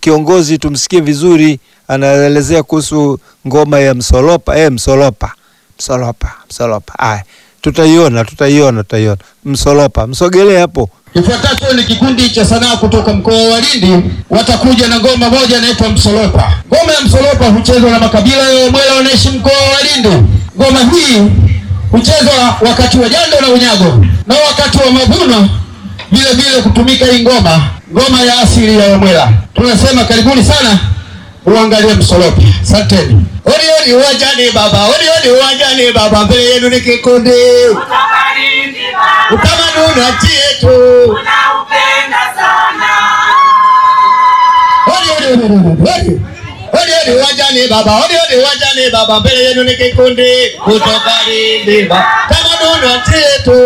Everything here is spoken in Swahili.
kiongozi tumsikie vizuri, anaelezea kuhusu ngoma ya msolopa. Eh, msolopa, msolopa, msolopa. Aya, tutaiona, tutaiona, tutaiona. Msolopa, msogelee hapo. Kifuatacho ni kikundi cha sanaa kutoka mkoa wa Lindi, watakuja na ngoma moja inaitwa Msolopa. Ngoma ya Msolopa huchezwa na makabila ya Wamwela wanaishi mkoa wa Lindi. Ngoma hii huchezwa wakati wa jando na unyago na wakati wa mavuno vile vile kutumika hii ngoma, ngoma ya asili ya Wamwela. Tunasema karibuni sana uangalie Msolopa. Asanteni. Odi odi uwanjani baba, odi odi uwanjani baba, mbele yenu ni kikundi utamaduni wa nchi yetu. Odi odi odi odi odi. Odi odi uwanjani baba, odi odi uwanjani baba, mbele yenu ni kikundi kutoka Lindi baba, tamaduni wa nchi yetu.